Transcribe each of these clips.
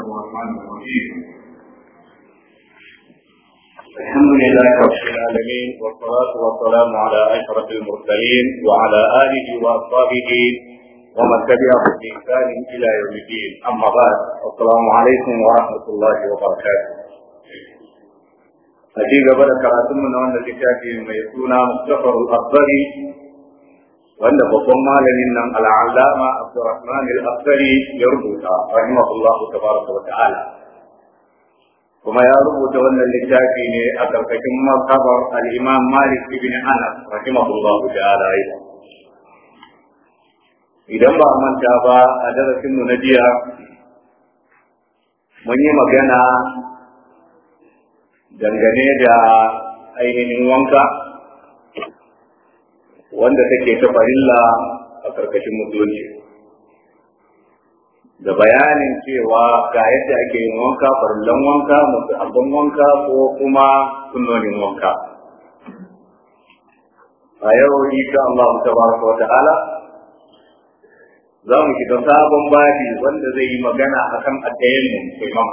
الرحمن الرحيم الحمد لله رب العالمين والصلاة والسلام على أشرف المرسلين وعلى آله وأصحابه ومن تبعهم بإحسان إلى يوم الدين أما بعد السلام عليكم ورحمة الله وبركاته أجيب بدأ كراتمنا وأن الكتاب ميسونا مختصر الأخضري wanda babban malamin nan al'allama Abdurrahman al-Asari ya rubuta rahimahullah tabaraka wa ta'ala kuma ya rubuta wannan littafi ne a karkashin mazhabar al-Imam Malik ibn Anas rahimahullah ta'ala idan ba manta ba a darasin mu na jiya mun yi magana dangane da ainihin wanka wanda take ta farilla a karkashin musulunci da bayanin cewa ga yadda ake yin wanka farillan wanka masu abin wanka ko kuma sunnonin wanka a yau insha Allah tabaraka wa ta'ala za mu shiga sabon babi wanda zai yi magana akan addayyin imam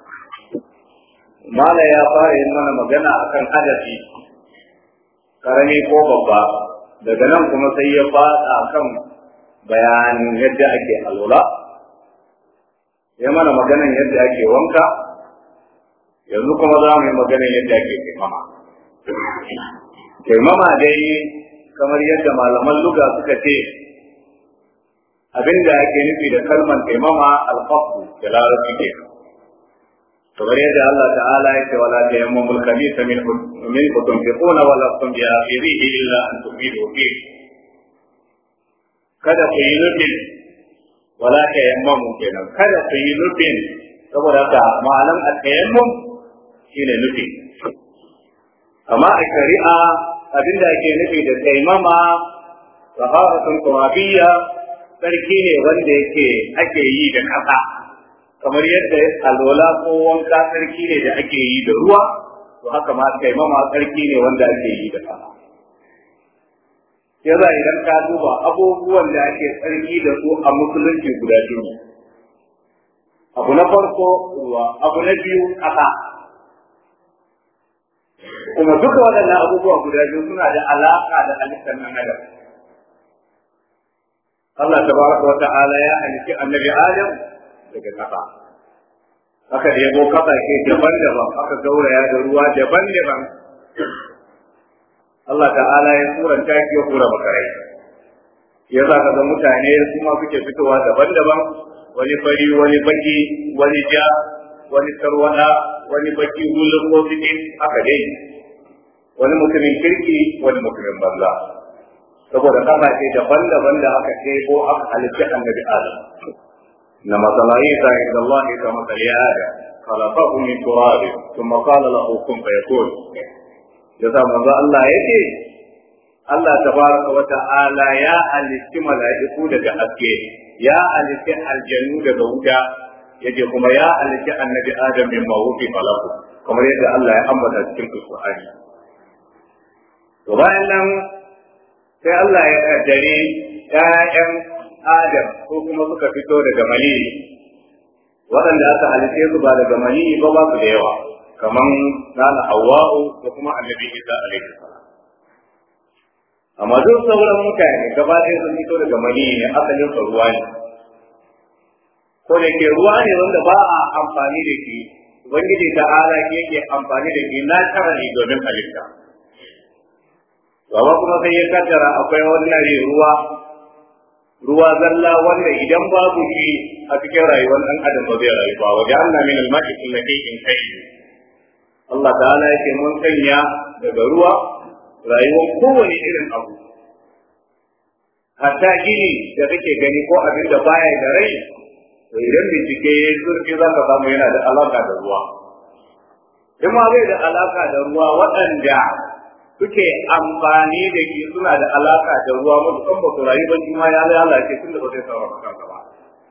mala ya fara yin mana magana akan hadafi karami ko babba daga nan kuma sai ya fada kan bayanin yadda ake alwala ya mana maganan yadda ake wanka yanzu kuma za mu yi maganan yadda ake taimama taimama dai kamar yadda malaman luga suka ce abinda ake nufi da kalmar taimama alfafu da larabci ke kamar yadda Allah ta'ala ya ce wala ta yamma mulkami ta min min tunfiquna wala tum bi akhirihi illa an tufidu fi kada ku yi nufin wala ta yamma mu kenan kada ku yi nufin saboda haka ma'anan at-tayammum shine nufi amma a shari'a abinda ake nufi da taimama taharatun turabiyya sarki ne wanda yake ake yi da kasa kamar yadda alwala ko wanka sarki ne da ake yi da ruwa to haka ma taimama sarki ne wanda ake yi da kasa yaza idan ka duba abubuwan da ake tsarki da su a musulunci guda biyu abu na farko ruwa abu na biyu kasa kuma duka waɗannan abubuwa guda biyu suna da alaƙa da halittar nan adam Allah tabaraka wa ta'ala ya halitti annabi Adam daga kasa aka ɗebo kasashe daban-daban aka gauraya da ruwa daban-daban Allah ta'ala ya turanta shi ya kura makarai ya za ka ga mutane kuma suke fitowa daban-daban wani fari wani baki wani ja wani tarwada wani baki hulun ko fitin aka dai wani mutumin kirki wani mutumin banza saboda kasashe daban-daban da aka ɗebo aka halitta annabi Adam إن مثل عيسى عند الله كمثل آدم خلقه من تراب ثم قال له كن فيكون yasa manzo Allah yake Allah tabaraka wa ta'ala ya halitti mala'iku daga haske ya halitti aljannu daga wuta yake kuma ya halitti annabi Adam min mawufi falaku kamar yadda Allah ya ambata cikin Qur'ani to bayan nan sai Allah ya kaddare ƴaƴan Adam ko kuma suka fito daga maniyi waɗanda aka halitte su ba daga maniyi ba ba su da yawa kaman nana Hawwa'u da kuma Annabi Isa alaihi salam amma duk sauran mutane gaba ɗaya sun fito daga maniyi ne asalin sa ruwa ne ko da ke ruwa ne wanda ba a amfani da shi ubangiji ta ala yake amfani da shi na ne domin halitta Baba kuma sai ya kaddara akwai wannan ruwa ruwa zalla wanda idan babu shi a cikin rayuwar ɗan adam ba zai rayu ba wajen Allah min al-ma'i kullu shay'in kai Allah ta'ala yake mun sanya daga ruwa rayuwar kowane irin abu hatta gini da kake gani ko abin da baya da rai to idan bincike ya yi zurfi za ka samu yana da alaka da ruwa in ma bai da alaka da ruwa waɗanda suke amfani da shi suna da alaka da ruwa matukan ba su rayu ba ma ya lalace tun da ba zai sarrafa kansa ba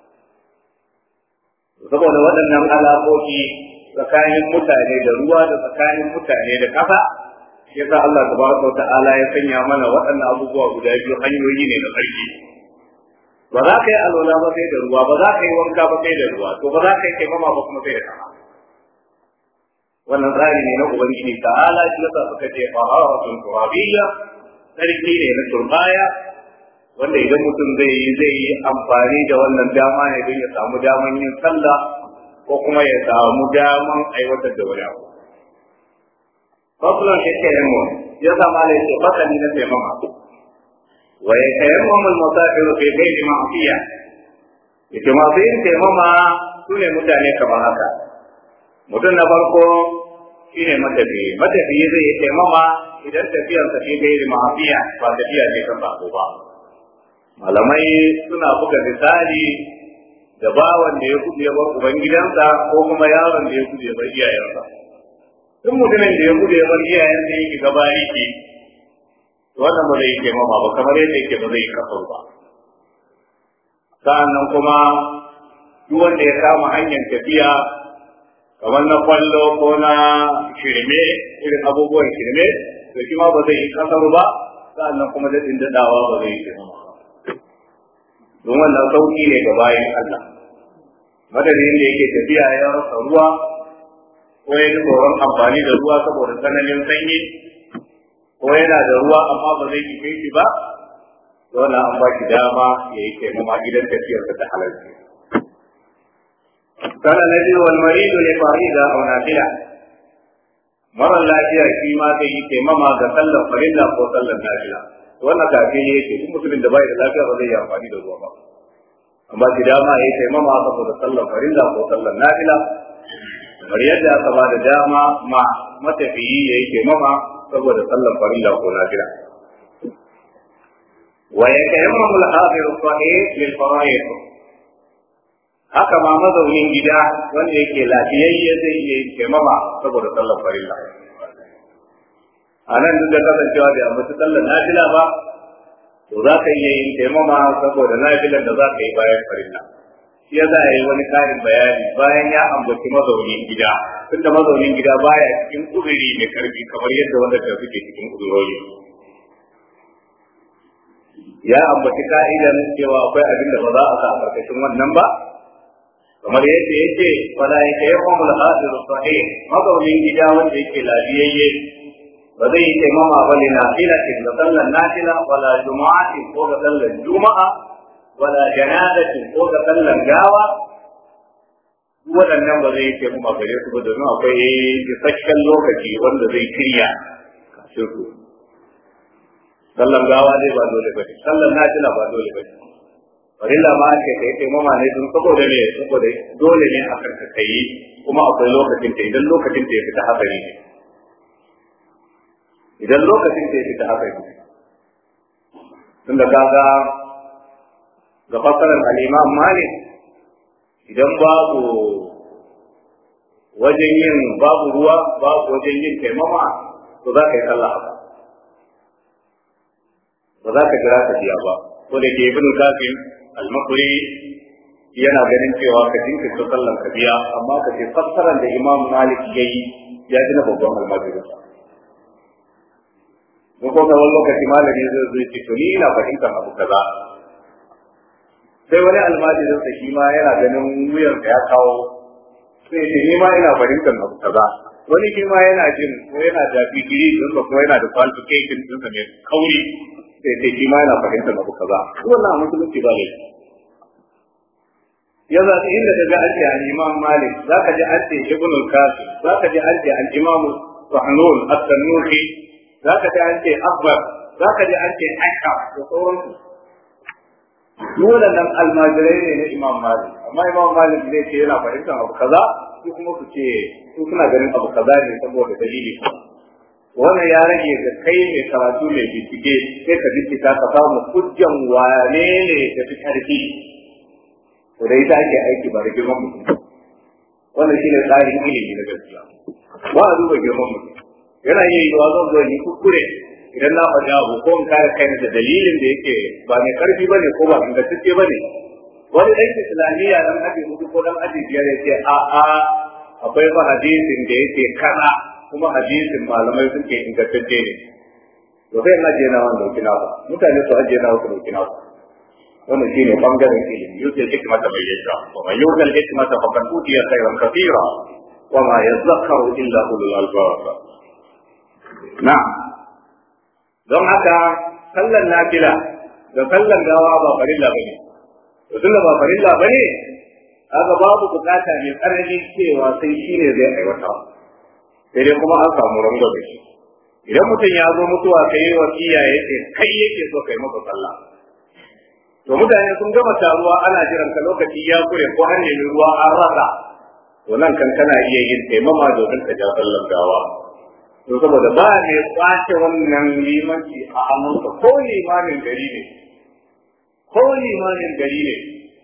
saboda waɗannan alaƙoƙi tsakanin mutane da ruwa da tsakanin mutane da ƙasa yasa Allah tabaraka wa ta'ala ya sanya mana waɗannan abubuwa guda biyu hanyoyi ne na sarki ba za ka yi alwala ba sai da ruwa ba za ka yi wanka ba sai da ruwa to ba za ka yi taimama ba kuma sai da sama wannan tsari ne na ubangiji ta'ala shi yasa suka ce faharatul turabiyya sarki ne na turbaya wanda idan mutum zai yi zai yi amfani da wannan dama ne don ya samu daman yin sallah ko kuma ya samu daman aiwatar da wani abu fasulan shi ke yin mu ya zama da yake fasali na taimama wa ya kayan mamul musafir fi gairi ma'afiya yake masu yin taimama su ne mutane kamar haka mutum na farko shine matafiyi matafiyi zai yi taimama idan tafiyarsa fi gairi ma'afiya ba tafiya ce kan sako ba malamai suna buga misali da bawan da ya gudu ya bar ubangidansa ko kuma yaron da ya gudu ya bar iyayensa duk mutumin da ya gudu ya bar iyayensa yake gabari ke wannan ba zai yi taimama ba kamar yadda yake ba zai yi kasar ba sa'annan kuma duk wanda ya kama hanyar tafiya kamar na kwallo ko na shirme irin abubuwan shirme to shi ma ba zai yi kasar ba sa'annan kuma daɗin daɗawa ba zai yi taimama ba don wannan sauki ne ga bayan Allah madadin da yake tafiya ya rasa ruwa ko ya ji tsoron amfani da ruwa saboda tsananin sanyi ko yana da ruwa amma ba zai yi shi ba dole an ba shi dama ya yi taimama gidan tafiyarsa da halarci kana na biyu wal maridu ne farida aw nafila mara lafiya shi ma zai yi taimama ga sallar farilla ko sallar nafila wannan kafi ne yake duk mutumin da bai da lafiya ba zai yi amfani da ruwa ba amma shi dama ya yi taimama saboda sallar farilla ko sallar nafila kamar yadda aka ba da dama ma matafiyi ya yi taimama saboda sallar farilla ko nafila wa ya tayammamu al-hadir sahih lil fara'id haka ma mazaunin gida wanda yake lafiyayye zai iya yin taimama saboda sallar farilla a nan duk da kasancewa da ambaci sallar nafila ba to za ka iya yin taimama saboda nafilan da za ka yi bayan farilla shi ya za a yi wani karin bayani bayan ya ambaci mazaunin gida tunda mazaunin gida baya cikin uzuri mai karfi kamar yadda wanda ta suke cikin uzurori ya ambaci ka'idan cewa akwai abin da ba za a sa a karkashin wannan ba kamar yadda yake fala yake yawan al-hadir sahih mazaunin gida wanda yake lafiyayye ba zai yi taimama ba ne nafilatin da sallar nafila wala juma'atin ko ga sallar juma'a wala janazatin ko ga sallar gawa waɗannan ba zai yi taimama gare su ba domin akwai isasshen lokaci wanda zai shirya kafin su sallar gawa dai ba dole ba ne sallar nafila ba dole ba ne farilla ma ake kai taimama ne don saboda ne saboda dole ne a karka kai kuma akwai lokacin ta idan lokacin ta ya fita hatsari ne idan lokacin da ya fita haka yi tun da kaga ga fasarar al'imam malik idan babu wajen yin babu ruwa babu wajen yin taimama to za ka yi sallah haka ba za ka jira ka biya ba ko da ke ibn kafin al-makuri yana ganin cewa ka jinkirta sallan ka biya amma ka ce fassarar da imam malik ya yi ya ji na babban almajirinsa ko ko ga wani lokaci malami zai zo ce to ni ina fahimtar abu kaza sai wani almajirin sa shi ma yana ganin wuyar da ya kawo sai ce ni ma ina fahimtar abu kaza wani shi ma yana jin ko yana da digiri din ko yana da qualification din sa mai kauri sai ce shi ma yana fahimtar abu kaza wannan musulunci ba ne ya za ta inda daga an ce al-imam malik zaka ji an ce ibn al-qasim zaka ji an ce al-imam Rahnun at-Tanuhi za ka ji an ce akbar za ka ji an ce aika da sauransu dole nan almajirai ne na imam malik amma imam malik zai ce yana fahimtar abu kaza su kuma su ce su suna ganin abu kaza ne saboda dalili wannan ya rage ga kai mai karatu mai bincike sai ka bincika ka samu hujjan wane ne da fi karfi to da ita ake aiki ba da girman mutum wannan shine tsarin ilimi na gaskiya ba a duba girman mutum yana iya yiwa zan zo yi kuskure idan na faɗi abu ko in kare kaina da dalilin da yake ba mai karfi bane ko ba ingantacce bane wani ɗan islamiyya dan aji hudu ko dan aji biyar ya ce a a akwai fa hadisin da yake kana kuma hadisin malamai suke ingantacce ne to sai in ajiye na wanda dauki na mutane su ajiye na wasu dauki na wannan shine bangaren ilimi yutul hikmata mai yasha wa man yutul hikmata faqad utiya khayran kathira wa ma yadhakkaru illa ulul albab na'am don haka sallan nafila da sallan gawa ba farilla bane to tunda ba farilla bane kaga babu bukata mai tsanani cewa sai shine zai aiwata sai dai kuma an samu rango da shi idan mutum ya zo mutuwa kai wasiya yace kai yake so kai masa sallah to mutane sun gama taruwa ana jiran ka lokaci ya kure ko har nemi ruwa an rasa to nan kan kana iya yin taimama domin ka ja sallan gawa to saboda ba ne kwace wannan limanci a hannunka ko limamin gari ne ko limamin gari ne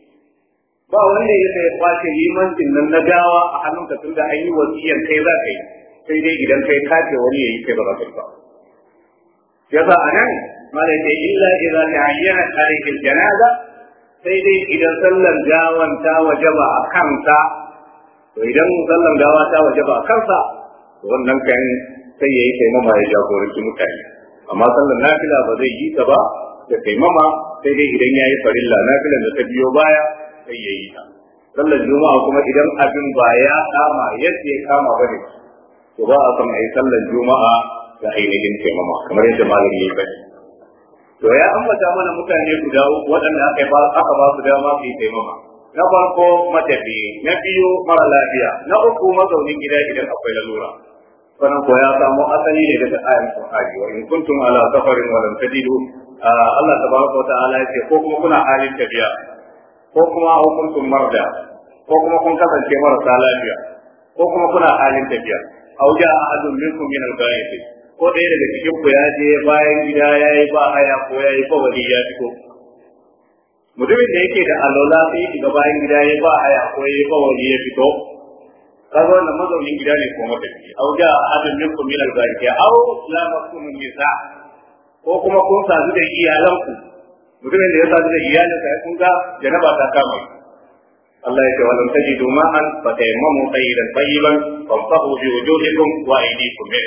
ba wanda ya sai kwace limancin nan na gawa a hannunka tun da an yi wasiyar kai za ka yi sai dai idan kai kace wani ya yi kai ba za ka yi ba yasa a nan mala ce illa idza ta'ayyana tarihin janaza sai dai idan sallan gawan ta wajaba a kansa to idan sallan gawa ta wajaba a kansa to wannan kan sai yayi taimama ya jagoranci mutane amma sallan nafila ba zai yi ta ba da taimama sai dai idan yayi farilla nafilan da ta biyo baya sai yayi ta sallan juma'a kuma idan abin ba ya kama yadda ya kama bane to ba a san ayi sallan juma'a da ainihin taimama kamar yadda malami ya bani to ya ambata mana mutane guda uku waɗanda aka ba aka ba su dama su yi taimama na farko matafi na biyu mara lafiya na uku mazaunin gida idan akwai lalura sannan ko ya samo asali ne daga ayan Qur'ani wa in kuntum ala safarin wa lam tajidu Allah tabaraka wa ta'ala yace ko kuma kuna halin tafiya ko kuma au kuntum marda ko kuma kun kasance marasa lafiya ko kuma kuna halin tafiya au ja ahadun minkum min al-ghaib ko ɗaya daga cikin ku ya je bayan gida yayi ba haya ko yayi ba wani ya fito mutumin da yake da alola sai ya shiga bayan gida yayi ba haya ko yayi ba wani ya fito kaga wannan mazaunin gida ne ko matafi au ja ahadun minkum min al-ghaib au la makum nisa ko kuma kun sadu da iyalanku mutumin da ya sadu da iyalinsa kun ga janaba ta kama Allah ya ce wa lam tajidu ma'an fa tayammamu tayyiban tayyiban famsahu bi wujuhikum wa aydikum min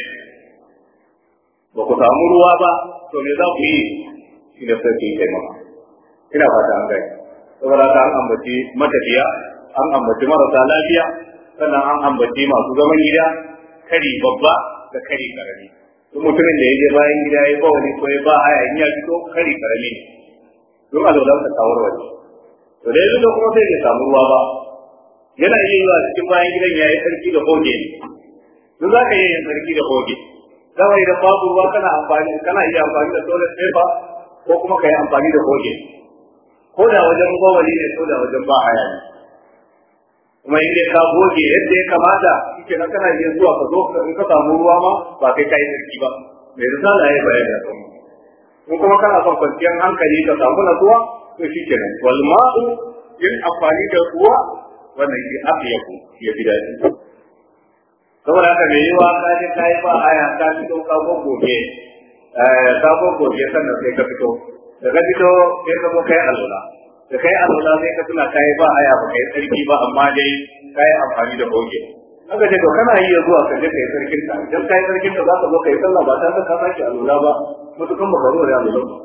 ba ku samu ruwa ba to me za ku yi shi da sai ku yi taimama ina fata an gani saboda haka an ambaci matafiya an ambaci marasa lafiya sannan an ambaci masu zaman gida kari babba da kari karami duk mutumin da ya je bayan gida ya ba wani ko ya ba haya in ya fito kari karami ne duk alwalan ta kawar waje to da yanzu kuma sai bai samu ruwa ba yana iya yi wa cikin bayan gidan ya yi sarki da hoge ne duk za ka iya yin sarki da hoge kawai idan babu ruwa kana amfani kana iya amfani da toilet paper ko kuma ka yi amfani da hoge ko da wajen bawali ne ko da wajen ba haya ne kuma in dai ka goge yadda ya kamata shike na kana iya zuwa ka zo in ka samu ruwa ma ba kai kai sarki ba mai risala ya bayani a kan in kuma kana son kwanciyar hankali ka samu natsuwa to shike nan wal ma'u yin amfani da ruwa wannan shi aka yaku ya fi daɗi saboda haka mai yiwa ka je ka yi ba aya ka fito ka goge ka goge sannan sai ka fito da ka fito sai ka zo kai alwala da kai alwala sai ka tuna kai ba aya ba kai sarki ba amma dai kai amfani da goge haka ce to kana iya zuwa ka je kai sarkin ka idan kai sarkin ka za ka zo kai sallah ba tare da ka sake alwala ba mutukan ba ka zo da alwala ba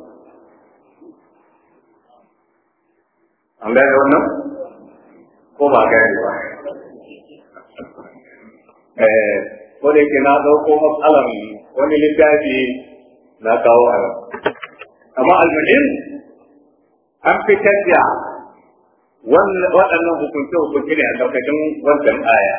an gane wannan ko ba gane ba eh ko da yake na dauko matsalan wani littafi na kawo a nan amma almuhim an fitar da waɗannan hukunce-hukunce ne a ƙarƙashin wancan aya.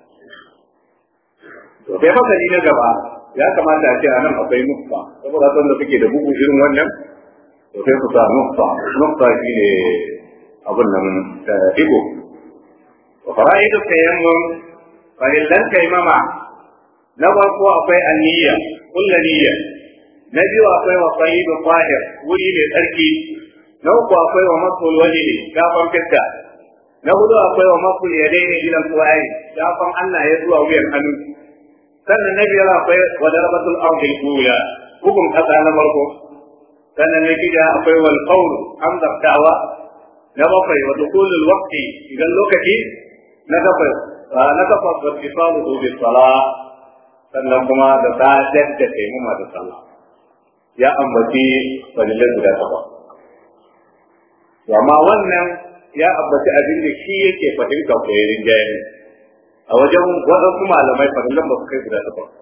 To, sai fasali na gaba ya kamata a ce a nan akwai nufa, saboda son da suke da bugu irin wannan, to sai su sa nufa, nufa shi ne abin nan ido. Wa fara'idu tayammun farillan taimama na farko akwai aniyya, kulla niyya, na biyu akwai wa sayyidu fahir wuri mai tsarki na uku akwai wa masul waje shafan fiska na hudu akwai wa masul yadai ne gidan kuwaye shafan Allah ya zuwa wuyan hannu sannan na biyar akwai wa darbatul ardi ula bugun kasa na farko sannan na shida akwai wal qawl hamdar da'wa na bakwai wa dukulul waqti idan lokaci na bakwai na takwas wa tisalu bi salah sannan kuma da sadar da taimama da sallah ya ambaci falilai guda takwas amma wannan ya ambaci abin da shi yake fahimta ko ya rinjaye a wajen waɗansu malamai fahimtar ba su kai guda takwas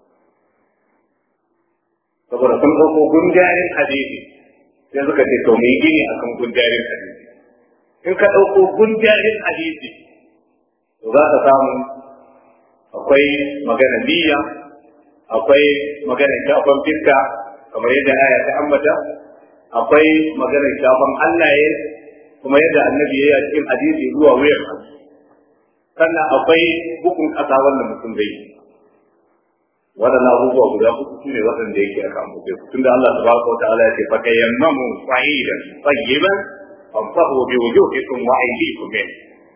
saboda sun ɗauko gunjarin hadisi sai suka ce to mu yi gini akan gunjarin hadisi in ka ɗauko gunjarin hadisi to za ka samu akwai magana niyya akwai magana shafan fiska kamar yadda aya ta ambata akwai magana shafan hannaye kuma yadda annabi ya yi a cikin hadisi zuwa wuyan sannan akwai hukun ƙasa wannan mutum zai yi waɗannan abubuwa guda uku su ne waɗanda yake aka ambace su tunda Allah tabaraka wa ta'ala ya ce fa tayammamu sa'idan tayyiban famsahu bi wujuhikum wa aydikum min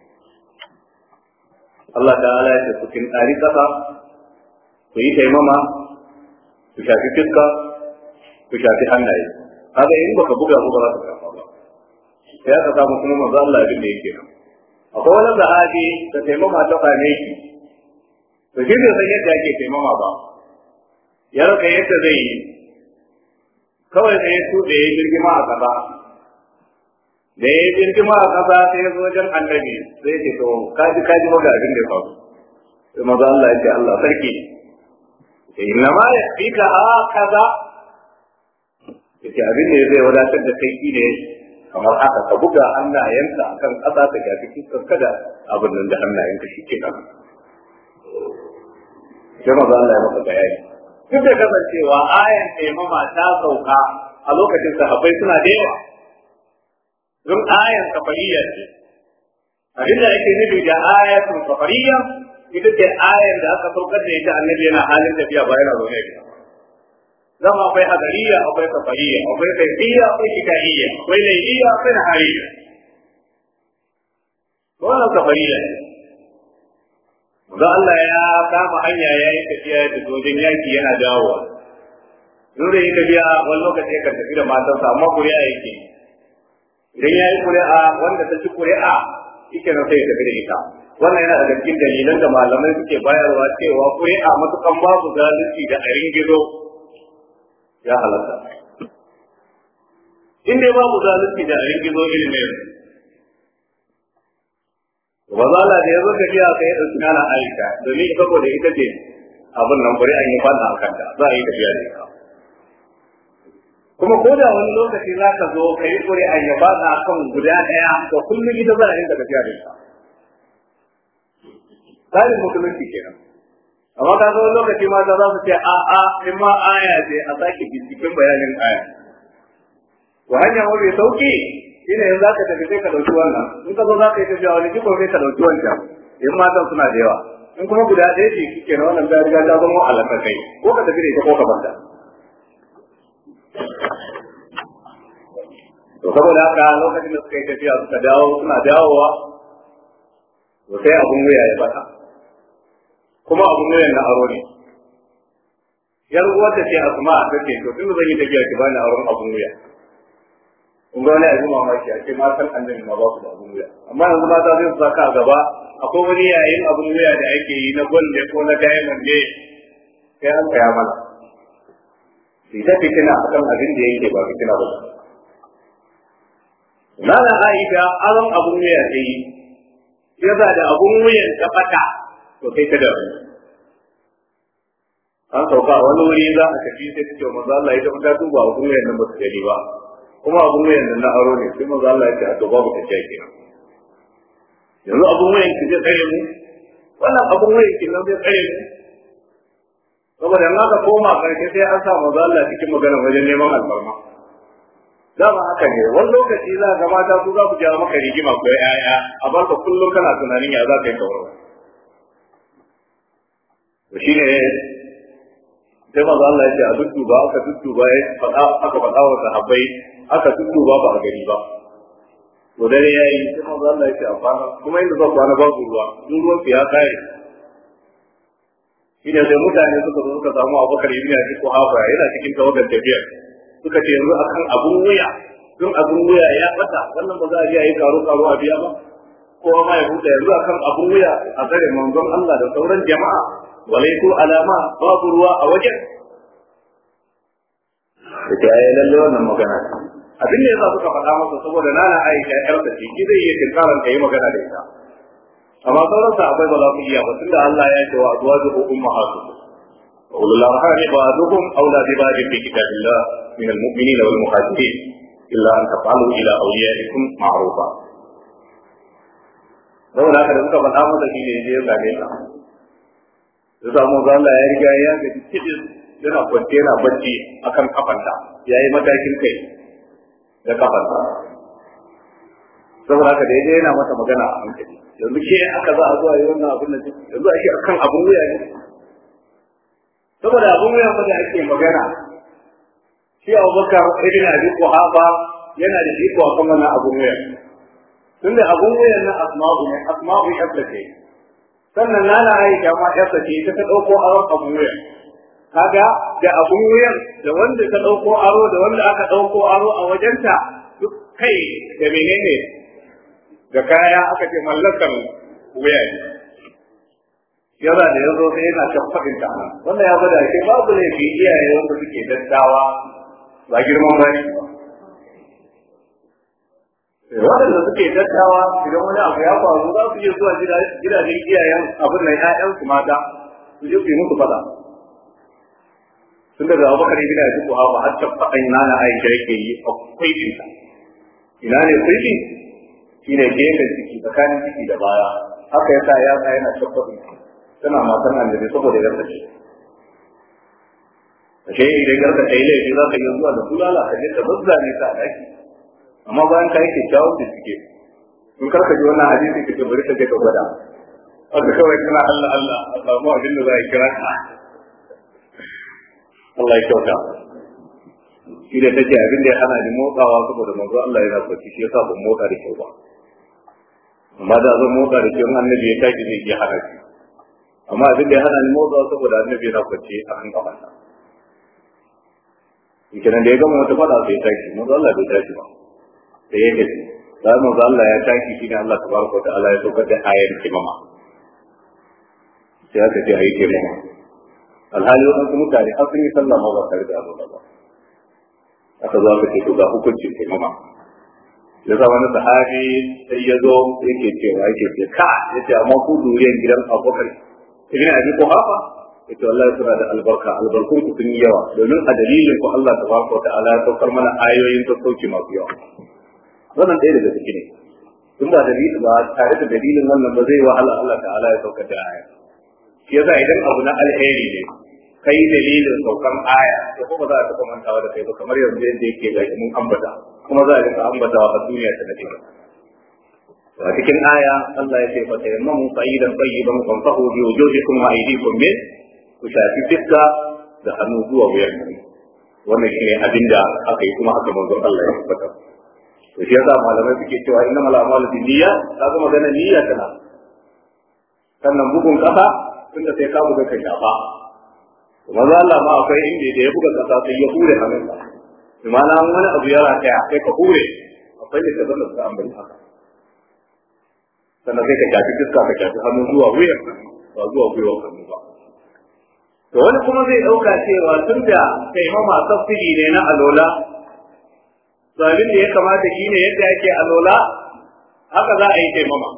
Allah ta'ala ya ce ku kin tsari kasa ku yi taimama ku shafi fiska ku shafi hannaye kaga in baka buga ba za ka shafa ba sai aka samu kuma manzo Allah abin da yake nan akwai wani sahabi da taimama ta kame shi to shi bai san yadda ake taimama ba ya raka yadda zai yi kawai sai ya tuɗe ya girgima a ƙasa da ya girgima a ƙasa sai ya zo wajen annabi sai ya ce to kaji kaji maga abin da ya faru sai maza Allah ya ce Allah sarki inna ma ya fi ka a kaza ya ce abin da zai wadatar da kai shi ne kamar haka ka buga hannayenka akan ƙasa ka shafi fuskar kada abin nan da hannayenka shi ke nan sai maza Allah ya maka bayani duk da kasancewa ayan taimama ta sauka a lokacin sahabbai suna da yawa don ayan safariya ce abin da ake nufi da ayatun safariya ita ce ayan da aka saukar da ita annabi yana halin tafiya ba yana zaune gida zama akwai hadariya akwai safariya akwai kaifiya akwai shikaiya akwai laifiya akwai nahariya wannan safariya ne Ga Allah ya kama hanya ya yi tafiya da wajen yaki yana dawowa. Nuna yi tafiya wani lokaci ya tafi da matarsa amma kuri'a yake. Idan ya yi kuri'a wanda ta ci kuri'a ike na sai ya tafi da ita. Wannan yana daga cikin dalilan da malamai suke bayarwa cewa kuri'a matukan babu zalunci da a gizo ya halatta. In dai babu zalunci da a gizo ilimin wa zala da ya zo tafiya sai ya ɗauki nana Aisha domin saboda ita ce abin nan bari an yi fada a kanta za a yi tafiya da ita. Kuma ko da wani lokaci za ka zo ka yi kuri an yi fada a kan guda ɗaya to kullum ita za a rinka tafiya da ita. Tsarin musulunci kenan. Amma ka zo wani lokaci mata za su ce a a in ma aya ce a sake binciken bayanin aya. Wa hanya mafi sauki shine yanzu zaka tafi sai ka dauki wannan in ka zo zaka yi tafiya wani jiko sai ka dauki wancan in matan suna da yawa in kuma guda ɗaya ce kike na wannan ta riga ta zama alaka kai ko ka tafi da ita ko ka banta to saboda haka lokacin da suka yi tafiya suka dawo suna dawowa to sai abun wuya ya bata kuma abun wuyan na aro ne yar uwar ta ce asma ta ce to tun zan yi tafiya ki bani aron abun wuya kun ga wani abin mamaki a ce matan annabi ma ba su da abun wuya amma yanzu mata zai su saka a gaba akwai wani yayin abun wuya da ake yi na gwalle ko na diamond ne sai an kaya mana ita fitina akan abin da yake ba fitina ba Nana Aisha aron abun wuya ta yi, yasa da abun wuyan ta fata to kai ta da an sauka a wani wuri za a tafi sai ta ce manzo Allah ya tafi ta duba abun wuyan nan ba su gani ba kuma abun wuyan nan na aro ne sai manzo Allah ya ce a to babu ta ce kenan yanzu abun wuyan ki zai tsare mu wannan abun wuyan ki nan zai tsare mu saboda in aka koma karshe sai an sa manzo Allah cikin magana wajen neman alfarma dama haka ne wani lokaci za ga mata su za su ja maka rigima ko yaya a barka kullum kana tunanin ya za ka yi kawarwa to shine sai manzo Allah ya ce a dudduba aka dudduba ya faɗa aka faɗa wa sahabbai aka dudduba ba a gari ba to dare yayi sai manzo Allah ya ce a kwana kuma inda zan kwana babu ruwa duk ruwan su ya kare shine sai mutane suka zo suka samu Abubakar ibn Abi Quhafa yana cikin tawagar tafiyar suka ce yanzu akan abun wuya don abun wuya ya bata wannan ba za a je a yi karo karo a biya ba kowa ma ya huta yanzu akan abun wuya a tsare manzon Allah da sauran jama'a walai ko alama babu ruwa a wajen da ta yi lalle wannan magana abin da yasa suka faɗa masa saboda nana Aisha yar ta ce ki zai iya tinkaran ka yi magana da ita amma sauran sahabbai ba za su iya ba tunda Allah ya ce wa azwaju ummahatukum wa ulul arham ba'duhum awla bi ba'd fi kitabillah min al-mu'minina wal muhajirin illa an taf'alu ila awliyaikum ma'rufa saboda haka da suka faɗa masa shi ne ya zame ta da samu ga Allah ya riga ya ga cikin yana kwance yana bacci akan kafanta yayi matakin kai da kafanta saboda haka da yaje yana mata magana a hankali yanzu ke aka za a zuwa yi wannan abin da yanzu ake akan abun wuya ne saboda abun wuya fa da ake magana shi Abubakar ibn Abi Quhafa yana da iko akan wannan abun wuya tunda abun wuyan na asma'u ne asma'u ya ce sannan nana Aisha ma ya ce ta ta dauko aron abun wuya kaga da abun wuyan da wanda ta dauko aro da wanda aka dauko aro a wajenta duk kai da menene da kaya aka ce mallakan wuya ne yana da yanzu sai yana tabbatin ta nan wanda ya bada ke babu laifi iyaye wanda suke daddawa ba girman bani ba waɗanda suke dattawa idan wani abu ya faru za su iya zuwa gidajen iyayen abin nan ƴaƴansu mata su je su yi musu faɗa tun daga abubakar ibn abi kuhafa har ta faɗan nana aisha yake yi akwai cinta ina ne kulli shine gefen ciki tsakanin ciki da baya haka yasa ya sa yana tabbatin tana matan annabi saboda yarda ce ashe idan yarda ta yi laifi za ka yi zuwa da bulala ka je ka zazzane ta a daki amma bayan ka yi kyakkyawan bincike in karka ji wannan hadisi ka ce bari ka je ka gwada wanda kawai kana Allah Allah a samu abin da za a kira ka Allah ya kyauta shi da take abin da ya hana ni motsawa saboda manzo Allah yana kwaci shi yasa ban motsa da kyau ba amma da zan motsa da kyau annabi ya tashi zai iya hana shi amma abin da ya hana ni motsawa saboda annabi yana kwaci a kan kafarsa kenan da ya gama wata fada sai ya tashi manzo Allah bai tashi ba sai ya gaji sai manzo Allah ya tashi shi ne Allah tabaraka wa ta'ala ya saukar da ayar kimama sai aka ce ayi kimama alhali wadansu mutane har sun yi sallah ma ba tare da abu ba aka zo aka ce to ga hukuncin kimama ya sa wani sahabi sai ya zo yake cewa yake ce ka yace amma ku duriyar gidan Abubakar ibn Abi Quhafa yace wallahi suna da albarka albarkun ku sun yi yawa domin a dalilin ku Allah tabaraka wa ta'ala ya saukar mana ayoyin sassauci masu yawa wannan ɗaya daga ciki ne tun ba dalili ba tare da dalilin wannan ba zai wahala Allah ta'ala ya saukar da aya shi yasa idan abu na alheri ne kai dalilin saukan aya to kuma za a taɓa mantawa da kai ba kamar yanzu yadda yake ga mun ambata kuma za a rika ambatawa a duniya ta nake a cikin aya Allah ya ce fa tayammamu sa'idan tayyiban famsahu bi wujuhikum wa aydikum min ku shafi fiska da hannu zuwa wuyan wannan shine abin da aka yi kuma haka manzon Allah ya tabbata to shi yasa malamai suke cewa inna mal a'malu bin niyya kaga magana niyya tana sannan bugun kasa tunda sai ka buga kai shafa kuma za Allah ma akwai inda da ya buga kasa sai ya hure hannunsa imana wani abu ya rataya sai ka hure akwai da kaza da suka ambari haka sannan sai ka shafi fuska ka shafi hannu zuwa wuyan ba zuwa gwiwar hannu ba to wani kuma zai dauka cewa tun da taimama tafsiri ne na alola to abin da ya kamata shi ne yadda ake alola haka za a yi taimama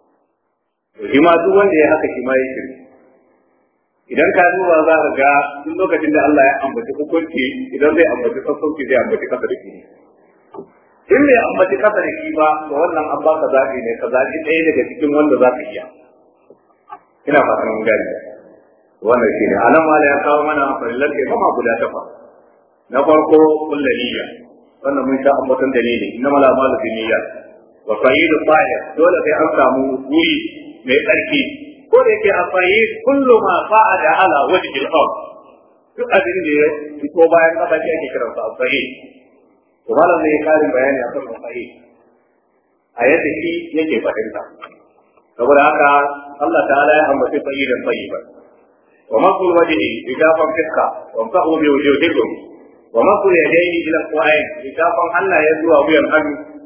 to shi ma duk wanda ya haka shi ma ya shirki idan ka duba za ka ga duk lokacin da Allah ya ambaci hukunci idan zai ambaci sassauci zai ambaci kasa da shi in bai ambaci kasa da shi ba to wannan an baka zaɓi ne ka zaɓi ɗaya daga cikin wanda za ka iya ina fatan mun gani wannan shine anan mala ya kawo mana farillar taimama guda takwas na farko kullu niyya wannan mun sha ambaton dalili inna mala malu bi niyya wa sayyidu sa'ir dole sai an samu wuri mai tsarki ko da yake a sayyid kullu ma fa'ada ala wajhi al-ard duk abin da ya fito bayan kasa shi ake kiran sa sayyid to malam ne karin bayani akan sayyid a yadda shi yake fahimta saboda haka Allah ta'ala ya ambaci sayyidan sayyiban ومصر وجهه إجافا فسقا وامسحوا بوجوهكم ومصر يديه إلى القرآن إجافا ألا يدعو بهم أن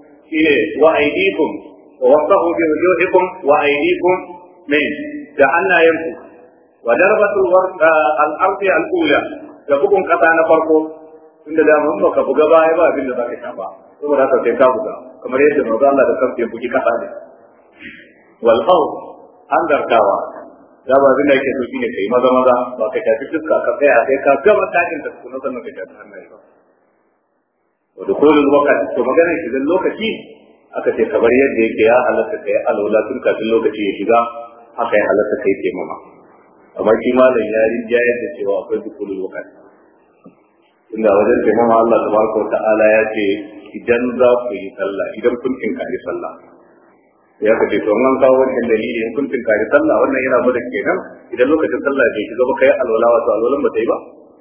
وأيديكم ووصفوا بوجوهكم وأيديكم من جعلنا يمسك وضربة الأرض الأولى تبقون قطع نفرقه tunda da mun baka buga baya ba abin da zaka shafa saboda haka sai ka buga kamar yadda manzo Allah da kansa ya bugi kasa ne wal qaw an darkawa da ba abin da yake so shine kai maza maza ba ka tafi fuska ka tsaya sai ka gama takin da kuma sannan ka tafi hannaye ba wa dukhulul waqt to maganar shi dan lokaci aka ce kamar yadda yake ya halatta kai alwala tun kafin lokaci ya shiga haka ya halatta kai ke mama amma shi malam ya rinja yadda cewa akwai dukhulul waqt inda wajen taimama Allah tabaraka wa ta'ala ya ce idan za ku yi sallah idan kun tinkari sallah ya kace to an kawo wannan dalili in kun tinkari sallah wannan yana gwada kenan idan lokacin sallah bai shiga ba kai alwala wato alwalan ba ta yi ba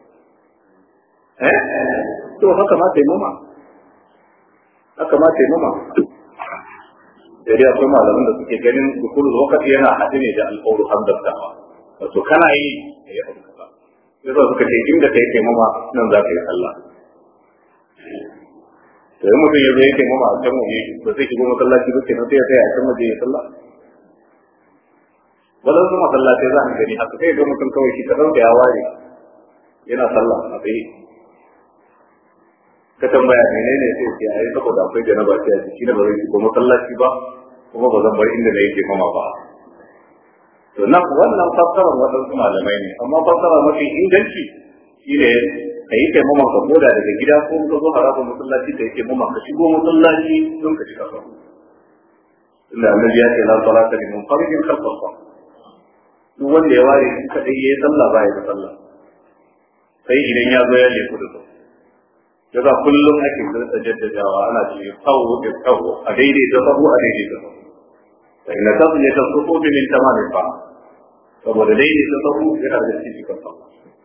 eh to haka ma taimama haka ma taimama da dai akwai malaman da suke ganin dukulul wakati yana haɗe ne da alƙawlu hamdatawa wato kana yi da ya abu kaza yasa suka ce inda kai taimama nan za ka yi sallah to yi mutum ya zo ya taimama a can waje ba zai shigo masallaci ba kenan sai ya tsaya a can waje ya sallah wadan su masallatai za a gani haka sai ga mutum kawai shi kaɗan da ya ware yana sallah a tsaye ka tambaya menene sai ce ai saboda akwai janaba sai a jiki na ba zai shigo masallaci ba kuma ba zan bar inda na yake mama ba to nan wannan fassarar waɗansu malamai ne amma fassara mafi inganci shi ne ka yi taimakon ka koda daga gida ko ka zo harafin masallaci ka yi taimakon ka shigo masallaci don ka shiga sau inda annabi ya ce la salata liman faridin khalfa sa duk wanda ya ware shi kadai yayi sallah ba ya da sallah sai idan ya zo ya leku da sau yasa kullum ake zata jaddadawa ana ce tsawo da tsawo a daidai da sahu a daidai da sahu fa inna tasliyata sufufi min tamamin fa saboda daidai da sahu yana da cikin sahu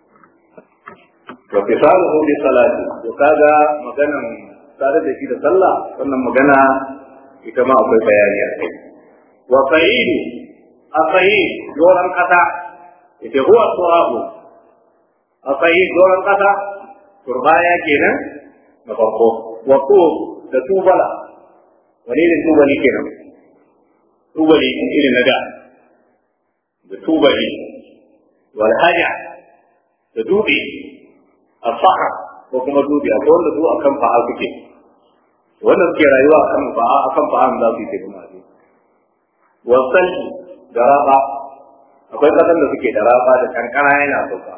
wa fisaluhu bi salati to kaga maganan tare da shi da sallah wannan magana ita ma akwai bayani a kai wa sa'id asayid doran kasa ita huwa turabu asayid doran kasa turbaya kenan na farko wa da tubala wani ne tubali kenan tubali irin na da da tubali wal haja da dubi a fa'a ko kuma dubi a wanda su akan fa'a suke wanda suke rayuwa akan fa'a akan fa'a za su yi ke kuma ne wasan da raba akwai kasan da suke da raba da kankana yana sauka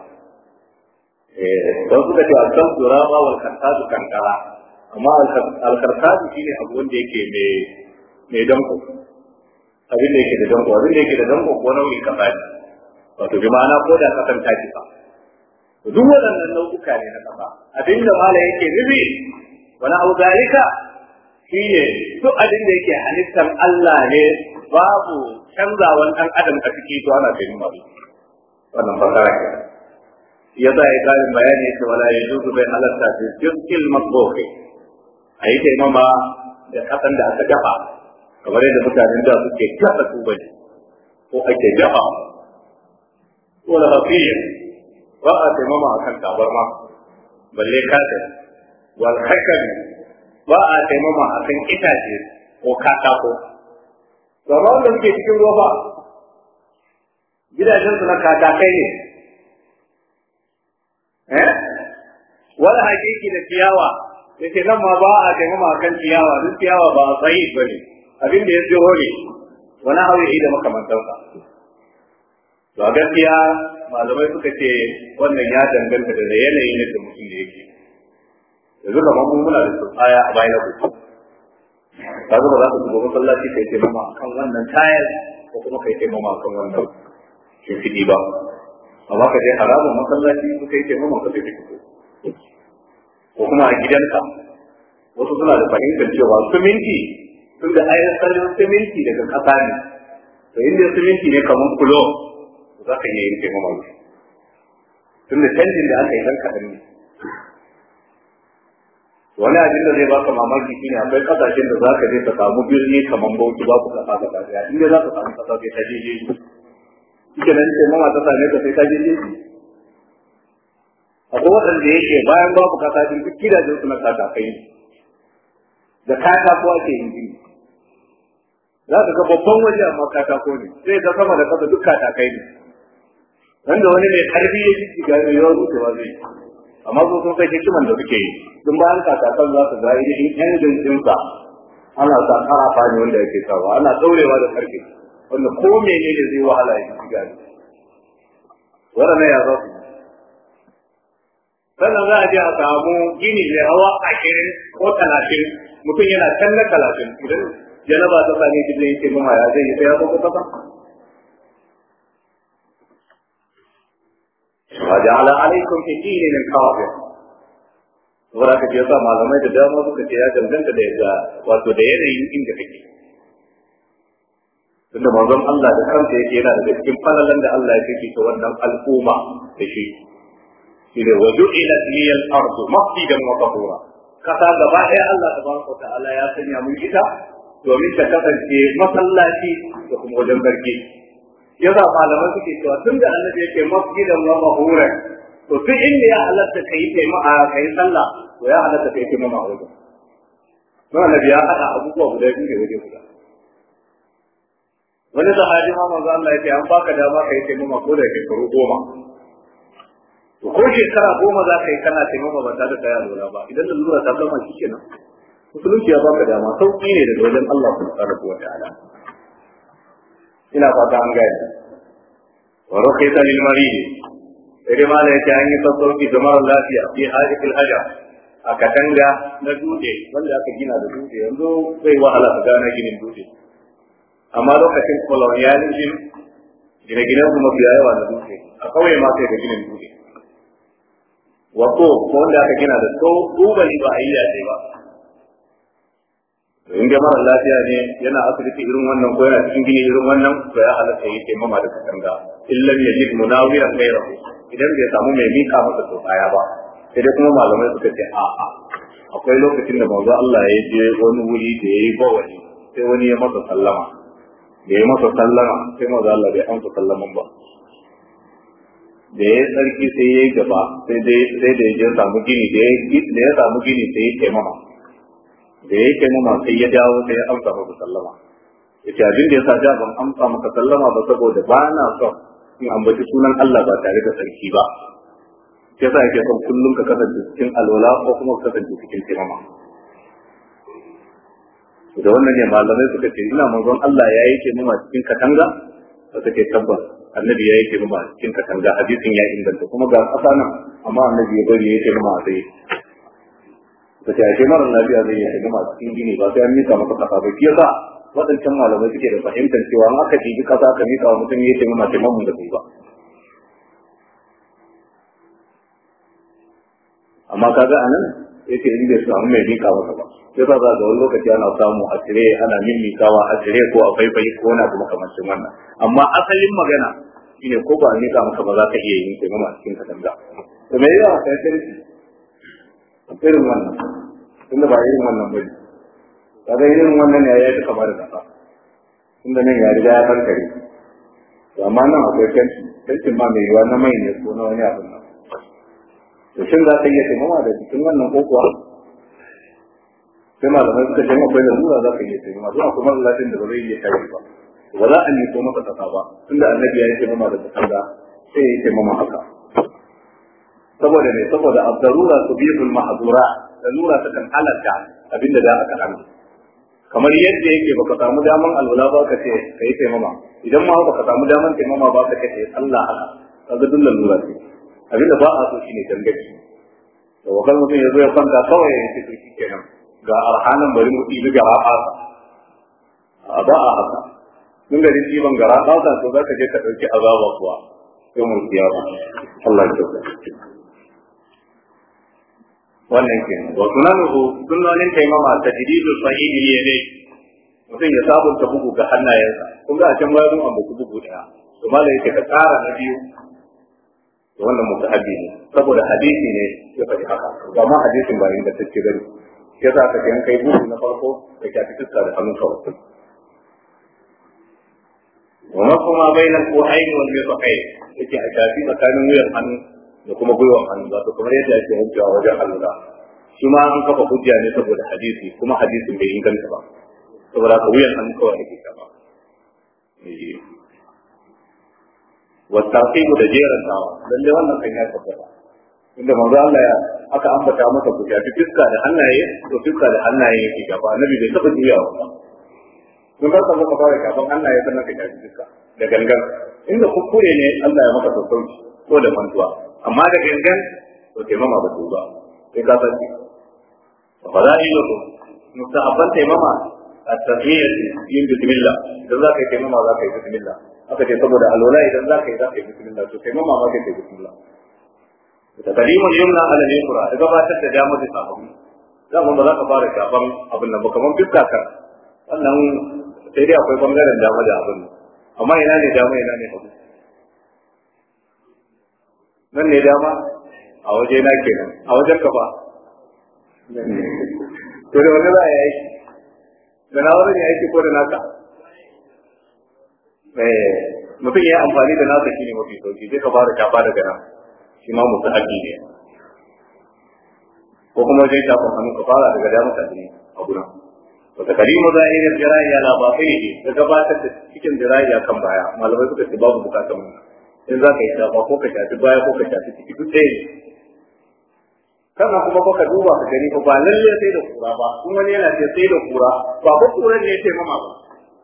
don suka ce alkan raba wal kartatu kankara amma alkartatu shine abu wanda yake mai mai danko abin da yake da danko abin da yake da danko ko nau'in kasa ne wato bi ma'ana ko da kasan ta kisa duk waɗannan nau'uka ne na ƙasa abin da mala yake nufi wani abu zalika shi ne duk abin da yake halittar Allah ne babu canzawan ɗan adam a ciki to ana kai masu wannan fasara ke ya za a yi ƙarin bayani ya ce wala ya juzu bai halatta fi jiskil masboke a yi taimama da ƙasan da aka dafa kamar yadda mutanen da suke gasa tubali ko ake dafa wala hafiya ba a taimama a kan tabarma balle kafin wal hakami ba a taimama a kan itace ko katako to amma wanda suke cikin ruwa ba gidajen su na katakai ne eh wala hakiki da ciyawa yace nan ma ba a taimama a kan ciyawa duk ciyawa ba a tsayi bane abin da ya tsoro ne wani hauri da makamantansa to a gaskiya malamai suka ce wannan ya danganta da yanayin yadda mutum da yake yanzu kamar mun muna da tsaya a bayan ku ka ba za ka shiga masallaci kai ce mama akan wannan tayar ko kuma kai ce mama akan wannan shimfiɗi ba amma ka je haramun masallaci ko kai ce mama ka tafi ko kuma a gidanka wasu suna da fahimtar cewa siminti tun da ayar salin siminti daga ƙasa ne to inda siminti ne kamar kulo za ka iya yin taimama da tun da canjin da aka yi dan kaɗan ne wani abin da zai baka mamaki shine akwai kasashen da za ka je ka samu birni kamar bauchi ba ku kasa gaba daya inda za ka samu kasa sai ka je je shi nan taimama ta same ka sai ka je je akwai waɗanda yake bayan babu kasa din duk gidajen su na katakai da katako ake yin gini za ka ga babban waje amma katako ne sai ga sama da kasa duk katakai ne wanda wani mai karfi ya jiki ga mai yawan rutewa zai amma su sun kai hikiman da suke yi tun bayan kakakan za su ga idan engine ɗinsa ana sa karafa ne wanda yake sawa ana ɗaurewa da karfe wanda ko menene zai wahala ya shiga ne waɗannan ya za su sannan za a je a samu gini mai hawa ashirin ko talatin mutum yana can na talatin idan janaba ta same shi zai ce mama ya zai yi sai ya zo kusa ba وجعل عليكم في الدين من حافظ saboda ka ce sa malamai da dama suka ce ya danganta da yadda wato da yanayin inda kake tunda manzon Allah da kansa yake yana daga cikin falalan da Allah ya kike ta wannan al'umma da shi shi ne wa ju'ila liyal ardu masjidan wa tahura kasa gaba ɗaya Allah tabaraka ta'ala ya sanya mun ita domin ta kasance masallaci da kuma wajen barke yasa malamai suke cewa tun da annabi yake masjidan wa mahura to duk inda ya halatta kai taimaka kai sallah to ya halatta kai taimaka a wajen don annabi ya haɗa abubuwa guda biyu da waje guda wani sahabi ma manzo Allah yake an baka dama kai taimaka ko da shekaru goma to ko shekara goma za ka yi kana taimaka ba tare da kai alwala ba idan da lura ta zama shi kenan musulunci ya baka dama sauki ne daga wajen Allah subhanahu wa ta'ala ina fata an gane wa rukhisa lil marid sai ma da yake an yi sassauci ga mara lafiya fi hajjatul haja a katanga na dutse wanda aka gina da dutse yanzu zai wahala ka gane ginin dutse amma lokacin colonialism gine-ginen su mafi yawa da dutse a kauye ma sai da ginin dutse wato ko wanda aka gina da to tubali ba a yi yaje ba in ga mara lafiya ne yana asibiti irin wannan ko yana cikin gini irin wannan to ya halatta yi taimama da katanga illam yajid munawiran ghayrahu idan bai samu mai mika masa to baya ba sai dai kuma malamai suka ce a a akwai lokacin da manzo Allah ya je wani wuri da yayi bawali sai wani ya masa sallama da ya masa sallama sai manzo Allah bai amsa sallaman ba da ya tsarki sai ya yi gaba sai dai sai da ya je samu gini da ya samu gini sai ya taimama da ya taimama sai ya dawo sai ya amsa masa sallama yace abin da yasa da ban amsa maka sallama ba saboda ba na son in ambaci sunan Allah ba tare da sarki ba yasa yake son kullum ka kasance cikin alwala ko kuma ka kasance cikin taimama da wannan ne malamai suka ce ina manzon Allah ya yi taimama cikin katanga da suke tabbas annabi ya yi taimama cikin katanga hadisin ya inganta kuma ga kasa nan amma annabi ya bari ya yi taimama a tsaye da ta yake mara lafiya zai yi taimama cikin gini ba sai an mika masa kasa ba shi yasa waɗancan malamai suke da fahimtar cewa in aka jiji kasa ka mika wa mutum ya taimama taimamun da bai ba amma kaga a nan yake in bai samu mai mika masa ba sai ba za ga wani lokaci ana samu a tire ana mimikawa a tire ko a faifai ko na kuma kamancin wannan amma asalin magana shine ko ba a mika maka ba za ka iya yin taimama cikin katanga to me yawa kai kirki irin wannan tunda ba irin wannan bane kaga irin wannan ya yi kamar da kasa tunda nan ya riga ya kankare to amma nan akwai kanci kancin ma mai yiwa na mai ne ko na wani abin nan to shin za ka iya taimama da cikin wannan ko kuwa sai malamai suka ce akwai da lura za ka iya taimama zuwa kuma lafiyar da ba zai iya tashi ba ba za a niko masa kasa ba tunda annabi ya yi taimama da katanga sai ya yi taimama haka saboda ne saboda abdarura tubihul mahdura lalura ta kan halatta abinda da aka hana kamar yadda yake baka samu daman alwala ba ka ce kai taimama idan ma baka samu daman taimama ba ka ce Allah haka kaga duk lalura ce abinda ba a so shine dangaci to wakal mutum ya zo ya kwanta kawai ya ce shi kenan ga arhanan bari mu ɗibi gara fasa a ba a haka mun gari ɗiban gara fasa to za ka je ka ɗauki azaba kuwa sai mu kiyama Allah ya kyauta wannan ke wa sunanuhu sunnonin taimama ta jididul sahih ne mutum ya sabunta bugu ga hannayensa kun ga a can bayan mun ambaci bugu daya to malai yake ka tsara na biyu to wannan mutahabbi ne saboda hadisi ne ya faɗi haka ba ma hadisin ba inda take gari ya za ka ga kai bugu na farko da ka fi fuska da hannun kawai wa ma kuma bainal qu'ain wal mirfaqain yake a shafi tsakanin wuyan hannu da kuma gwiwan hannu ba to kamar yadda ake wankewa wajen allura shi ma an kafa hujja ne saboda hadisi kuma hadisin bai inganta ba saboda ka wuyan hannu kawai ake kafa wa tartibu da jeran tawa lalle wannan kan ya tabbata inda manzo Allah ya aka ambata masa ku shafi fiska da hannaye to fiska da hannaye yake gaba annabi bai taba juyawa ba kun ka samu ka fara shafan hannaye sannan ka shafi fiska da gangan inda kuskure ne Allah ya maka sassauci ko da mantuwa amma da gangan to taimama ba su ba sai ka san fa za yi ko mustahabban taimama at-tahiyyat yin bismillah idan za ka yi taimama za ka yi bismillah aka ce saboda alwala idan za ka yi za ka yi bismillah to taimama ma ka yi bismillah da kalimul yumna ala al-yusra da gabatar da dama da sabon za ba za ka fara shafan abin nan ba kamar fiska kan wannan sai dai akwai bangaren dama da abin nan amma ina ne dama ina ne hagu nan ne dama a waje na kenan a wajen ka ba to da wani za a yi da na wani aiki ko da naka mutum ya yi amfani da nasa shi ne mafi sauki zai ka fara shafa daga nan shi ma musu haƙi ne ko kuma wajen shafin hannu ka fara daga damar ka ne a gurin wata kalimu zahirin jira'i ala batinihi da gabatar da cikin jira'i kan baya malamai suka ce babu bukatar mu in za ka yi shafa ko ka shafi baya ko ka shafi ciki duk ɗaya ne sannan kuma baka duba ka gani ba lalle sai da kura ba kuma wani yana ce sai da kura ba ko kuran ne ya ce mama ba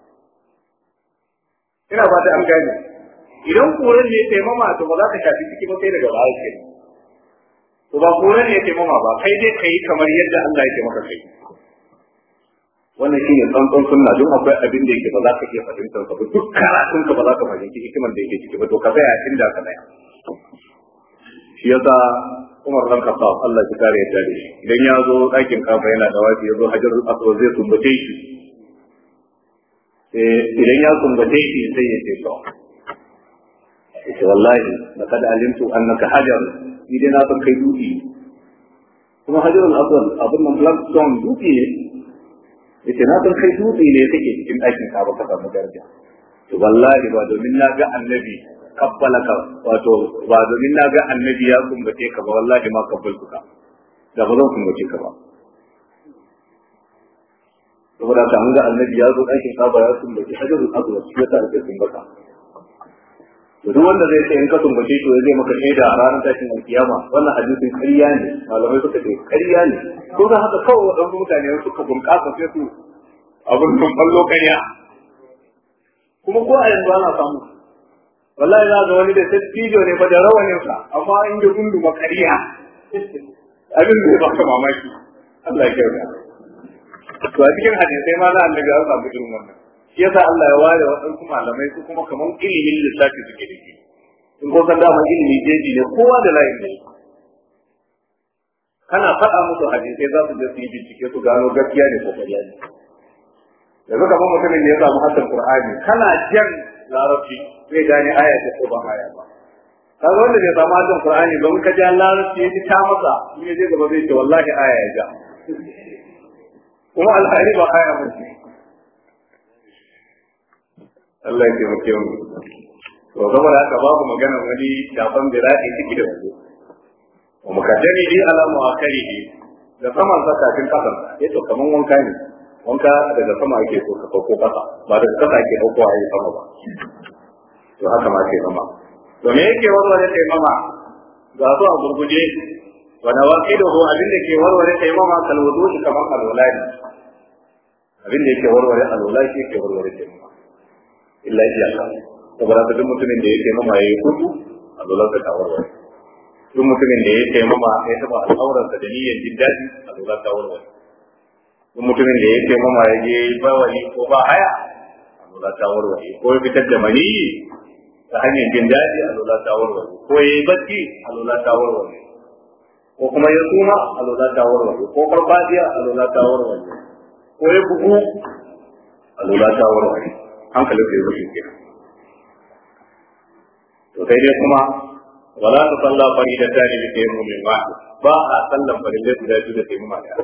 ina ba ta an gane idan kuran ne ya ce mama to ba za ka shafi ciki ba sai daga baya ke to ba kuran ne ya ce mama ba kai dai ka yi kamar yadda Allah ya ce maka kai wannan shi ne tsantsan sunna don akwai abin da yake ba za ka iya fahimtar ka ba duk karatun ka ba za ka fahimci hikimar da yake ciki ba to ka tsaya inda ka tsaya shi yasa Umar dan Khattab Allah ya kare ya dade shi idan ya zo ɗakin kafa yana da wafi ya zo Hajarul Aswad zai sumbace shi idan ya sumbace shi sai ya ce to yace wallahi laqad alimtu annaka hajar ni dai na san kai dutse kuma Hajarul Aswad abin nan black stone dutse ne yace na san kai dutse ne kake cikin ɗakin kafa ka samu daraja to wallahi ba domin na ga annabi kabbala ka wato ba domin na ga annabi ya kumbace ka ba wallahi ma kabbaltu ka da ba zan kumbace ka ba saboda ka an ga annabi ya zo ɗakin kaba ya kumbace hajjarul azwa shi ya sa ake kumbata to duk wanda zai ce in ka kumbace to zai maka shaida a ranar tashin alkiyama wannan hadisin ƙarya ne malamai suka ce ƙarya ne ko da haka kawai waɗansu mutane suka bunƙasa sai su abin sun ɓallo ƙarya kuma ko a yanzu ana samu wallahi za ga wani da tattijo ne ba da rawanin sa amma in da gundu makariya abin da ba ka mamaki Allah ya kyauta to a cikin hadisai ma na annabi an samu irin wannan shi yasa Allah ya ware waɗansu malamai su kuma kaman ilimin lissafi suke da shi in ko san dama ilimi jeji ne kowa da layin ne kana faɗa musu hadisai za su je su yi bincike su gano gaskiya ne ko ƙarya ne yanzu kamar mutumin da ya samu haddan Qur'ani kana jan larabci zai gane aya ce ko ba aya ba kaga wanda bai samu hadin qur'ani ba ka ja larabci ya ji ta masa in ya je gaba zai ce wallahi aya ya ja kuma alhari ba aya ba ce Allah ya taimake mu to saboda haka babu magana wani shafan bira'i ciki da waje wa mukaddami bi ala muakhirihi da saman zakatin kasan yato kaman wanka ne wanka daga sama ake so ka sauko kasa ba daga kasa ake dauko a yi sama ba to haka ma ke mama to me yake warware kai mama ga su a gurguje wa nawaqiduhu abin da ke warware kai mama kal wudu'i kamar alwala ne abin da yake warware alwala shi yake warware kai mama illa iyaka saboda ka duk mutumin da yake mama yayi kudu alwala ta warware duk mutumin da yake mama ya taba al'auransa da niyyar jin daɗi alwala ta warware duk mutumin da yake mama ya je bawali ko ba haya alwala ta warware ko ya fitar da maniyi ta hanyar jin daɗi alwala ta warware ko ya yi bacci alwala ta warware ko kuma ya suma alwala ta warware ko farfadiya alwala ta warware ko ya bugu alwala ta warware hankalin ka yi rushe ke to sai dai kuma wala ta salla farida ta ne da mu min wa ba a sallan farilla guda biyu da sai mu ma da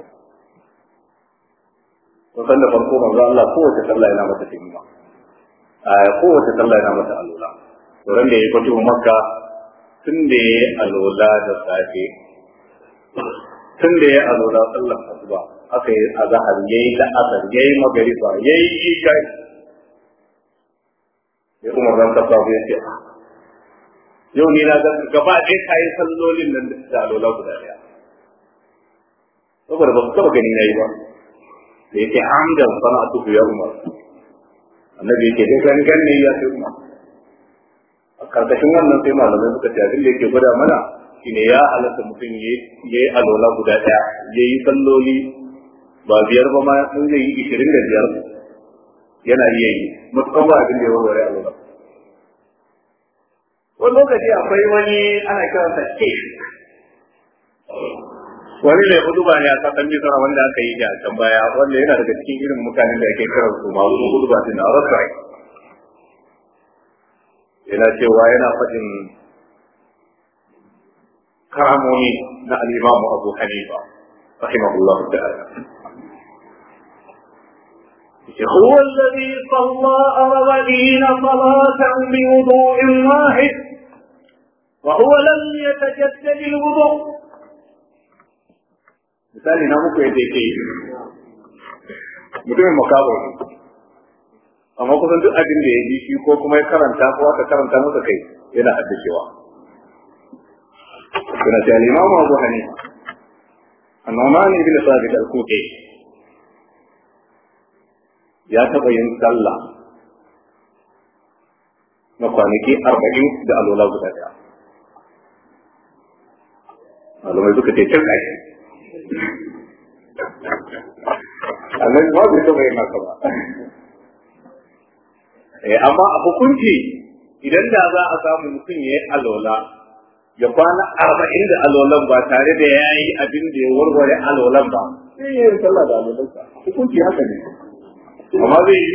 to sallar farko manzo Allah kowace sallah yana mata taimama a kowace sallah yana mata alula to ran da yayi fito makka tun da yayi alula da safe tun da yayi alula sallar asuba aka yi azhar yayi da asar yayi magriba yayi isha ya kuma ran ta sabu yace yau ni na ga gaba ɗaya kayi sallolin nan da alola guda ɗaya saboda ba su taɓa gani na yi ba da yake hamdan sana'atu ya umar annabi yake dai gangan ne ya sai umar a karkashin wannan sai malamai suka ce abin da yake gwada mana shine ya halatta mutum ya yi alola guda ɗaya ya yi salloli ba biyar ba ma sun zai yi ishirin da biyar yana iya yi matuƙan ba abin da ya warware alola wani lokaci akwai wani ana kiransa ke wani ne hudu ba ne a kasan misra wanda aka yi a can baya wanda yana daga cikin irin mutanen da ake kiran su masu hudu ba su na rasai yana cewa yana faɗin karamomi na al'imamu abu hanifa rahimahullah ta'ala هو الذي صلى أربعين صلاة بوضوء واحد وهو لم يتجدد الوضوء misali na muku yadda yake yi mutumin makabar amma kusan duk abin da ya ji shi ko kuma ya karanta ko aka karanta masa kai yana haddacewa suna ce al-imamu abu hanifa annoman ibn sabit al-kufi ya taɓa yin sallah na kwanaki arba'in da alola guda ɗaya malamai suka ce cin ƙashi annabi ba zai taɓa yin haka ba amma a hukunci idan da za a samu mutum ya yi alola ya kwana arba'in da alolan ba tare da ya yi abin da ya warware alolan ba sai ya yi sallah da alolansa hukunci haka ne amma zai yi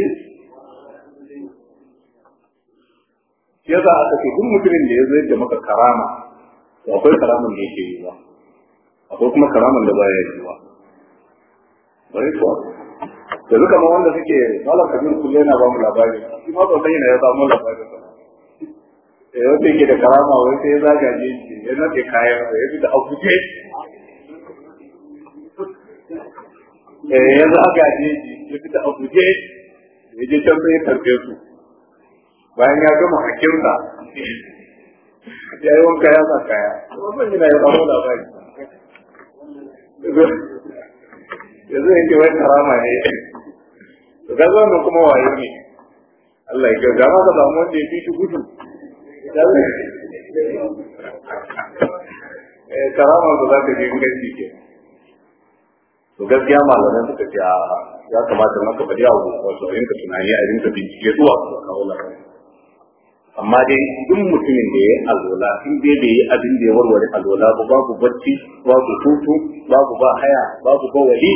ya za a ce duk mutumin da ya zai da maka karama to akwai karaman da yake yi ba akwai kuma karaman da baya yi ba bari kuwa yanzu kamar wanda suke malam kabir kullum yana ba mu labari shi ma ban sanya ya samu labari ba eh wanda yake da karama wai sai ya zagaje shi ya nade kayan sa ya fita a guje eh ya zagaje shi ya fita a guje ya je can sai ya karbe su bayan ya gama hakinsa ya yi wanka ya sa kaya wannan yana ya samu labari yanzu yake wai karama ne to ga wannan kuma wayo ne Allah ya ga ma ka samu wanda ya fi shi gudu eh karama da za ka je gaci ke to gaskiya malamai suka ce ya kamata maka bari a wato a rinka tunani a rinka bincike zuwa ka kawo labari amma dai duk mutumin da ya yi alwala in dai bai yi abin da ya warware alwala ba babu bacci babu hutu babu ba haya babu ba wali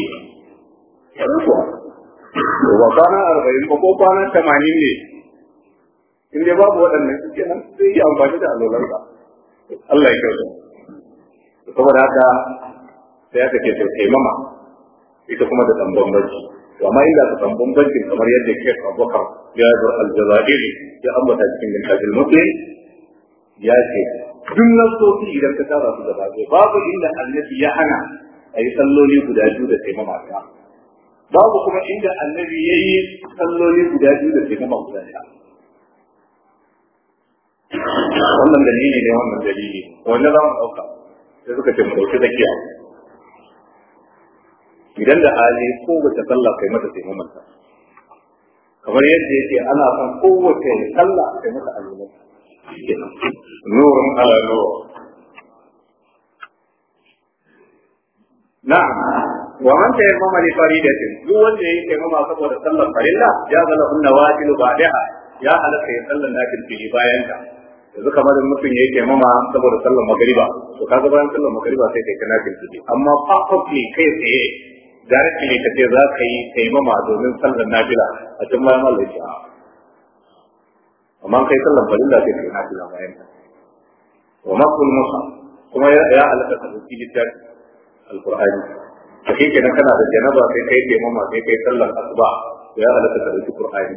ba kwana arba'in ba ko kwana tamanin ne in dai babu waɗannan suke nan zai yi amfani da alwalarsa Allah ya kyauta saboda haka sai aka ce taimama ita kuma da ɗan bambanci to amma inda ka san bambancin kamar yadda ke Abubakar ya bar aljazairi ya ambata cikin littafin muslim ya ce duk nasofi idan ka tara su gaba ɗaya babu inda annabi ya hana a yi salloli guda biyu da taimama ta babu kuma inda annabi ya yi salloli guda biyu da taimama guda ɗaya wannan dalili ne wannan dalili wanda za mu ɗauka sai suka ce mu ɗauki tsakiya idan da hali kowace sallah kai mata taimamanta kamar yadda yake ana son kowace sallah kai mata alwala nurun ala nur na'am wa man tayammama li faridatin duk wanda yake taimama saboda sallar farilla ya zala hunna wajilu ba'daha ya halaka ya sallar nafil fili bayan ta yanzu kamar in mutum ya yi taimama saboda sallar magariba to kaga bayan sallar magariba sai kai kana fili amma perfectly kai tsaye directly ka ce za ka yi taimama domin sallar nafila a cikin bayan Allah ya amma kai sallar farilla sai kai nafila bayan ta wa makul musa kuma ya alaka ka dauki littafi alqur'ani to kai kenan kana da janaba sai kai taimama sai kai sallar asuba to ya alaka ka dauki qur'ani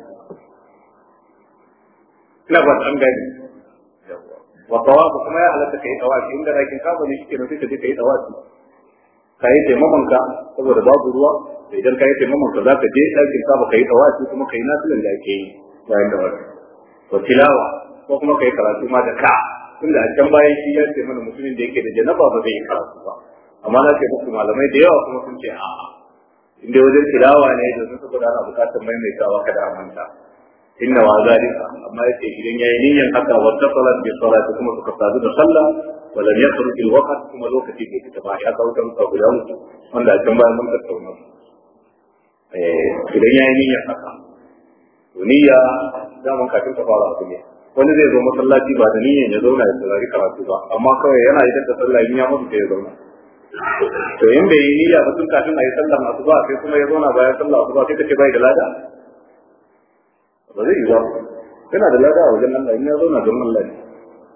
ina ba an gani wa tawafu kuma ya alaka kai tawafi inda lakin ka bane shi kenan sai ka je kai tawafi ka yi taimakon ka saboda babu ruwa da idan ka yi taimakon ka za ka je ɗakin ka ba ka yi tawaci kuma ka yi nasilan da ake yi bayan da wani to tilawa ko kuma ka yi karatu ma da ka tunda a can bayan shi ya ce mana mutumin da yake da janaba ba zai yi karatu ba amma na ce muku malamai da yawa kuma sun ce a'a inda wajen tilawa ne da sun saboda ana bukatar maimaitawa kada a manta inna wa zalika amma yace idan yayi niyyar haka wa tasalat bi salati kuma suka sadu da sallah wa lam yakhruj al waqt kuma lokaci bai fita ba ya kawo kan ka guda mutu wanda a can bayan mun tattauna eh idan yayi niyyar haka to niyya zaman kafin ka fara abu ne wani zai zo masallaci ba da niyyar ya zauna ya saurari karatu ba amma kawai yana idan da sallah in ya mutu sai ya zauna to in bai yi niyya ba tun kafin a yi sallah masu ba sai kuma ya zauna bayan sallah masu ba sai ka ce bai da lada ba zai yi ba yana da lada a wajen Allah in ya zauna don Allah ne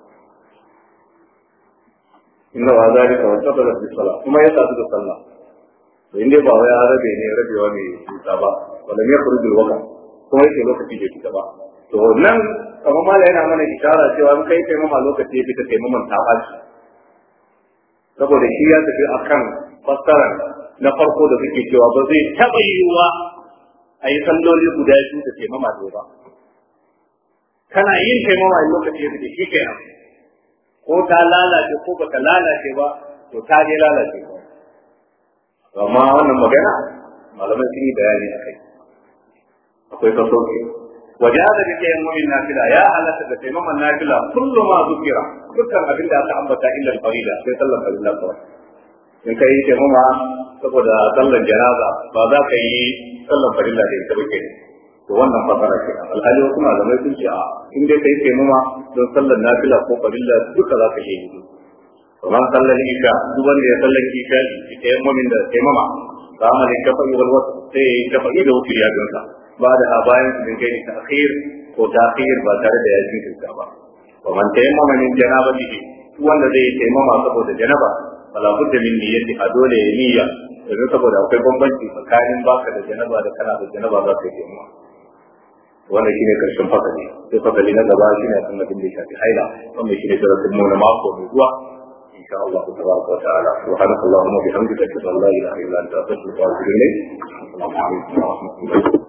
inna wa zalika wa tabara bi salah kuma ya sadu da sallah to inda ba wai ya rabe ne rabewa ne tuta ba wala ne khurujul waqt kuma yake lokaci bai fita ba to nan kamar mala yana mana ishara cewa in kai kai mama lokaci ya fita kai maman ta baci saboda shi ya tafi akan fassara na farko da suke cewa ba zai taɓa yiwuwa a yi salloli guda biyu da taimama ɗaya ba kana yin taimama in lokaci ya fita shi kenan ko ta lalace ko ba ta lalace ba to ta dai lalace ba amma wannan magana malamai sun yi bayani a kai akwai sassauci waje da kake yin mumin nafila ya halatta da taimaman nafila kullu ma zukira dukkan abin da aka ambata illa al-farida sai sallar farilla kawai in ka yi taimama saboda sallar janaza ba za ka yi sallar farilla da ita bake to wannan fasara ce alhali wasu malamai sun ce a in dai ka yi taimama don sallar nafila ko farilla duka za ka yi kamar sallar isha duk wanda ya sallar isha ita yin mumin da taimama ba amal shafa'i wal wasu sai ya yi shafa'i da wuce ya gansa ba da a bayan su dinga yin ta'khir ko ta'khir ba tare da ya jinkirta ba wa man tayammama min janabatihi wanda zai taimama saboda janaba fala budda min niyyati a dole ya niyya domin saboda akwai bambanci tsakanin baka da janaba da kana da janaba za ka yi taimama wannan shine karshen fasali sai fasali na gaba shine akan abin da ya shafi haila wannan shine darasin mu na mako mai zuwa إن شاء الله تبارك وتعالى سبحانك اللهم وبحمدك أشهد أن لا إله إلا أنت أستغفرك وأتوب إليك السلام عليكم ورحمة الله